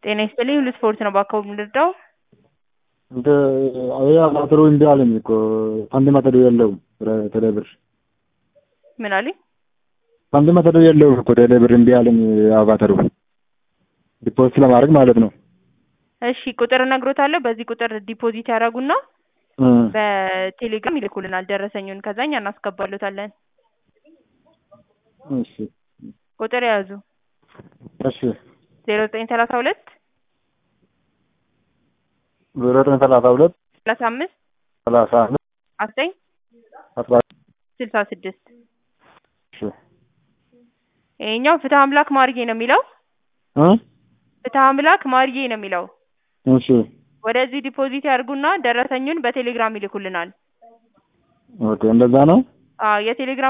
ጤና ይስጥልኝ ሁሉ ስፖርት ነው በአካባቢ የምንረዳው እንደ አያ ማተሩ እንዲ አለኝ እኮ አንድ ማተሩ የለውም ቴሌብር ምን አሉኝ አንድ ማተሩ የለውም እኮ ቴሌብር እምቢ አለኝ አቫተሩ ዲፖዚት ለማድረግ ማለት ነው እሺ ቁጥር እነግሮታለሁ በዚህ ቁጥር ዲፖዚት ያደርጉና በቴሌግራም ይልኩልናል ደረሰኙን ከዛ እኛ እናስገባሎታለን እሺ ቁጥር የያዙ እሺ ዜሮ ዘጠኝ ሰላሳ ሁለት ዜሮ ዘጠኝ ሰላሳ ሁለት ሰላሳ አምስት ሰላሳ አምስት አስጠኝ አስራ ስልሳ ስድስት እሺ ይሄኛው ፍትህ አምላክ ማርጌ ነው የሚለው እ ፍትህ አምላክ ማርጌ ነው የሚለው እሺ ወደዚህ ዲፖዚት ያድርጉና ደረሰኙን በቴሌግራም ይልኩልናል ኦኬ እንደዛ ነው አዎ የቴሌግራም